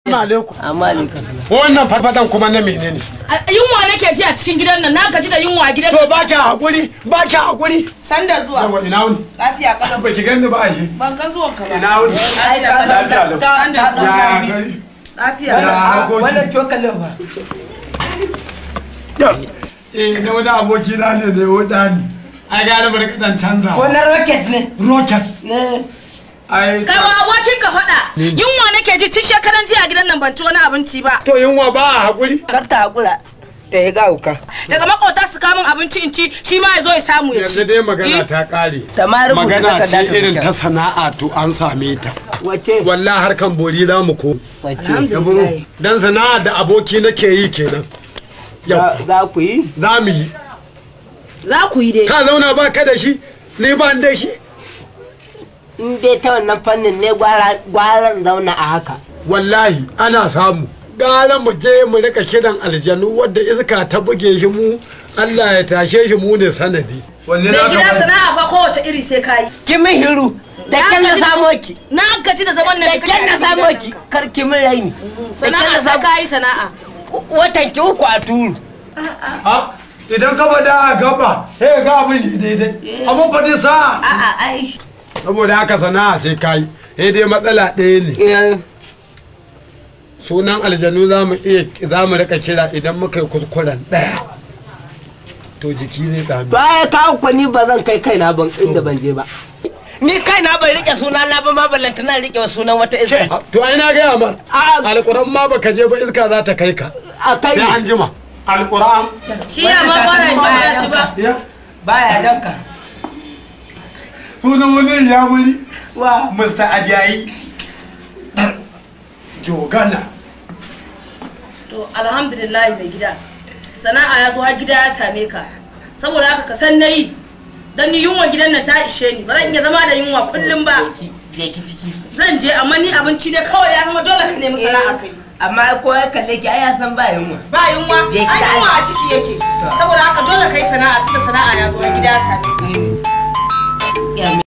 alaikum. Amma alaikum. Wannan farfadan kuma na menene? Yunwa nake ji a cikin gidan nan, na gaji da yunwa a gidan To ba ki hakuri, ba ki hakuri. Sanda zuwa. Yawa ina wuni? Lafiya kalau. Ba ki ganni ba ai. Ban kan zuwan ka ba. Ina wuni? Lafiya kalau. Lafiya lau. Sanda Ya zuwa. gari. Lafiya Ya kalau. harkoki. Wannan cokalin fa. Eh na wani aboki na ne ne wuda ni. Ai gane bari kadan canza. Ko na rocket ne. Rocket. Ne. Ai. Kai wa abokin ka faɗa. Yunwa nake ji tun shekaran jiya a gidan nan ban ci wani abinci ba. To yunwa ba a hakuri. Kar ta hakura. Ta yi gauka. Daga makota su kamun abinci in ci, shi ma ya zo ya samu ya ci. Yanzu dai magana ta kare. Ta ma rubuta Magana ce takarda ta irin wuce. ta sana'a to an same ta. Wace? Wallahi harkan bori za mu ko. Wace? Alhamdulillah. Dan sana'a da aboki nake yi kenan. Yau. Za za ku yi? Za mu yi. Za ku yi dai. Ka zauna ba ka da shi, ni ba ni da shi. In dai ta wannan fannin ne gwara- gwaran zauna a haka. Wallahi ana samu. Gara mu je mu rika kiran aljanu wadda iska ta buge shi mu Allah ya tashe shi mu ne sanadi. Wanne Mai gida sana'a ba kowace iri sai ka yi. Ki min hiru. Da Na kyan na gaji- samo ki. Na gaji da zaman nan Da kyan na samo ki. Kar ki min raini. Da kyan Sana'a na sai samo. ka yi sana'a. Watan ki uku a turu. Idan ka bada a gaba, sai ga abin yi daidai. Abin fa dai sa. A'a ai. Saboda haka sana'a sai kai. Sai dai matsala ɗaya ne. Eh, Sunan aljanu za mu iya za mu rika kira idan muka yi kuskuren ɗaya. To jiki zai dami. To ai kawo ku ni ba zan kai kaina ban inda ban je ba. Ni kaina bai rike suna na ba ma ballanta na rike sunan wata iska. To ai na gaya mar. A Alƙur'an ma baka je ba iska za ta kai ka. a kai Sai an jima. Alƙur'an. Shi ya ma ba na jin shi ba. Ya. baya danka. Sunan wani ya wuri. Wa Mr. Ajayi. Jogana. To alhamdulillah mai gida. Sana'a ya zo har gida ya same ka. Saboda haka ka san nayi. Dan ni yunwa gidan nan ta ishe ni. Ba zan iya zama da yunwa kullum ba. je ki ciki. Zan je amma ni abinci ne kawai ya zama dole ka nemi sana'a kai. Amma ko ya kalle ki ai ya san ba yunwa. Ba yunwa, Je ki ai da yunwa Allah. a ciki yake. Saboda haka dole kai sana'a tunda sana'a ya zo har gida ya same ka. Ya